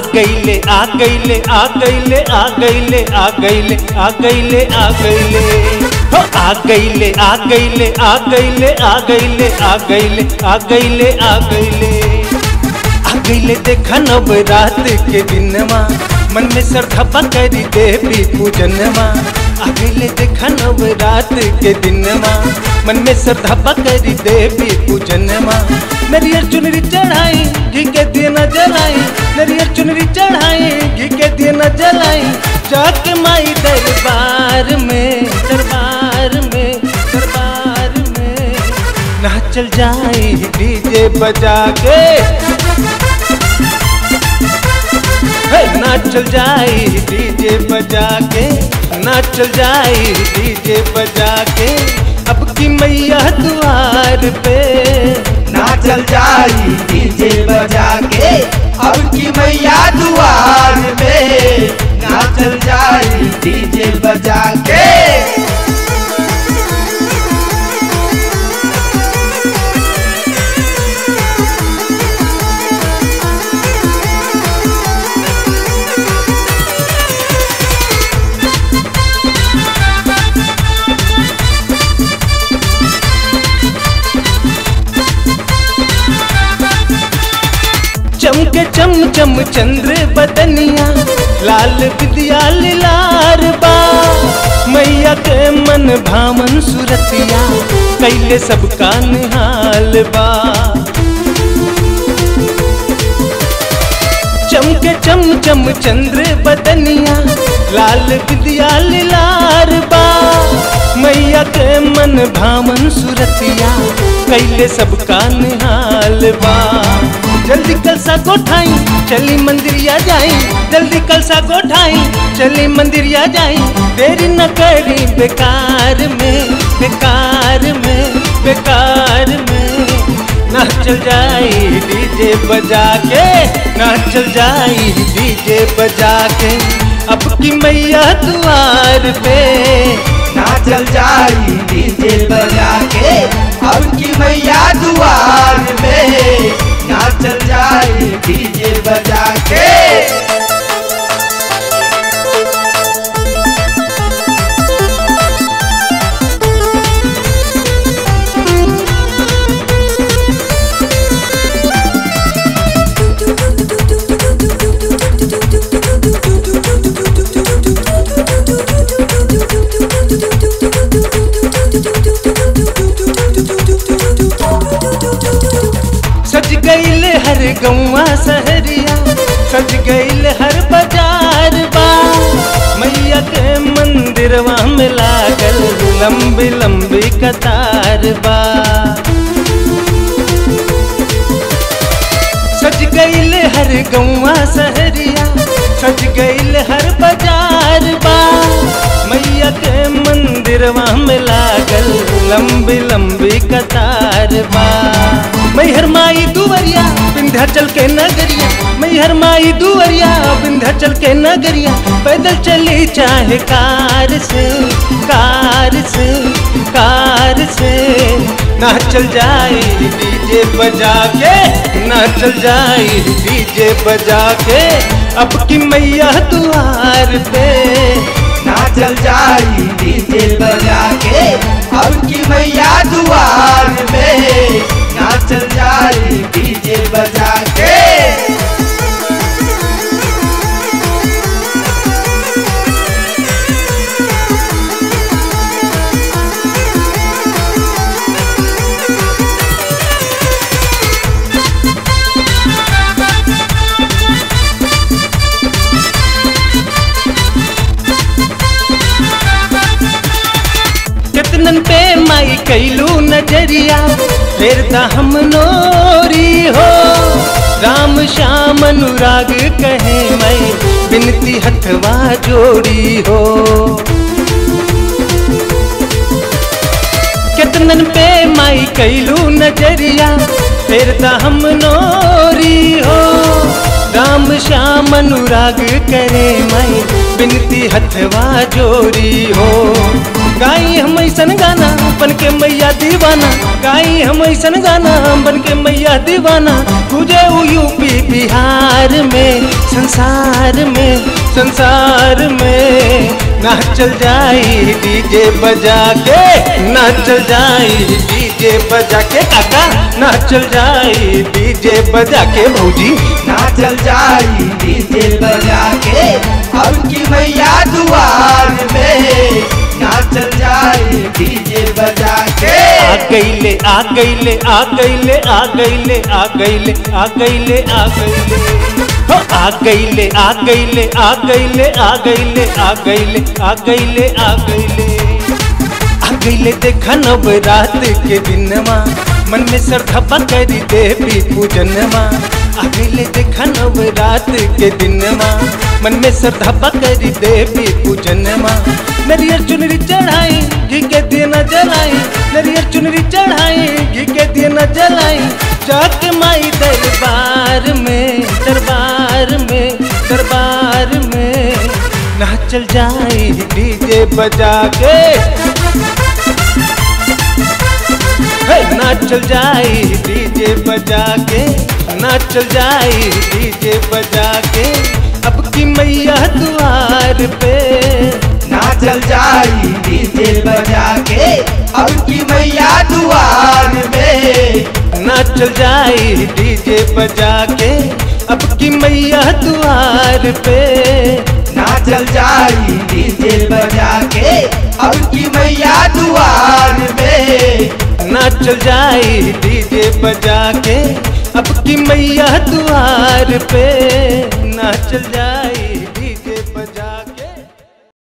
गईले आ गईले आ गईले आ गईले आ गईले आ गईले आ गईले हो आ गईले आ गईले आ गईले आ गईले आ गईले आ गईले आ गईले आ गईले देखा नव रात के दिनवा मन में श्रद्धा करी देवी पूजनवा आ गईले देखा नव रात के दिनवा मन में श्रद्धा करी देवी पूजनवा नरियर चुनरी चढ़ाई घी के दिए न जलाई नरियर चुनरी चढ़ाई घी के दिए न जलाई जाके माई दरबार में दरबार में दरबार में नाचल जाई डीजे बजा के हे नाचल जाई डीजे बजा के नाचल जाई डीजे बजा के अब की मैया द्वार पे नाचल जाई डीजे बजा के अब की मैया दुआर में नाचल जाई डीजे बजा के चमके चम चम चंद्र बदनिया लाल विद्या लार बा मैया के मन भामन सुरतिया कैले सबका निहाल बा चमके चम चम चंद्र बदनिया लाल विद्या लार बा मैया के मन भामन सुरतिया कैले सबका निहाल बा जल्दी कलसा गोठाई चली मंदिरिया जाई जल्दी कलसा गोठाई चली मंदिरिया जाई देरी न करी बेकार में बेकार में बेकार में नाचल जाई डीजे बजा के नाचल जाई डीजे बजा के अब की मैया द्वार पे नाचल जाई डीजे बजा के अब की मैया दुआर में नाचल जाई डीजे बजा के सज गईल हर गौवा सहरिया सज गईल हर बाजार बा मैया के मंदिरवा में लागल लंबी लंबी कतार बा सज गईल हर गौवा सहरिया सज गईल हर बाजार बा मैया के मंदिरवा में लागल लंबी लंबी कतार बा मैहर माई दुवरिया विंध्याचल के नगरिया मैहर माई दुवरिया विंध्याचल के नगरिया पैदल चली चाहे कार से कार से कार से नाचल जाई डीजे बजा के नाचल जाई डीजे बजा के अब की मैया द्वार पे नाचल जाई डीजे बजा के अब की मैया दुआर में नाचल जाई डीजे बजा के कितनन पे माई कैलू नजरिया फिर हम नोरी हो राम श्याम अनुराग कहे मैं बिनती हथवा जोड़ी हो कितनन पे माई कैलू नजरिया फिर हम नोरी हो राम श्याम अनुराग करे मैं बिनती हथवा जोड़ी हो गाई हम ऐसन गाना बन के मैया दीवाना गाई हम ऐसन गाना बन के मैया दीवाना तुझे वो यूपी बिहार में संसार में संसार में नाचल जाई डीजे बजा के नाचल जाई डीजे बजा के काका नाचल जाई डीजे बजा के भौजी नाचल जाई डीजे बजा के अब की मैया दुआर में नाचल जाई डीजे बजा के आ गईले आ गईले आ गईले आ गईले आ गईले आ गईले आ गईले हो आ गईले आ गईले आ गईले आ गईले आ गईले आ गईले आ गईले आ गईले देखा नव रात के दिनमा मन में श्रद्धा करी देवी पूजनमा आ गईले देखा नव रात के दिनमा मन में श्रद्धा करी देवी पूजनमा नरियर चुनरी चढ़ाई घी के दिए न जलाई नरियर चुनरी चढ़ाई घी के दिए न जलाई जाके माई दरबार में दरबार में दरबार में नाचल जाई डीजे बजा के हे, नाचल जाई डीजे बजा के नाचल जाई डीजे बजा के अब की मैया द्वार पे नाचल जाई डीजे बजा के अब की मैया दुआर में नाचल जाई डीजे बजा के अब की मैया द्वार पे नाचल जाई डीजे बजा के अब की मैया दुआर में नाचल जाई डीजे बजा के अब की मैया द्वार पे नाचल जाई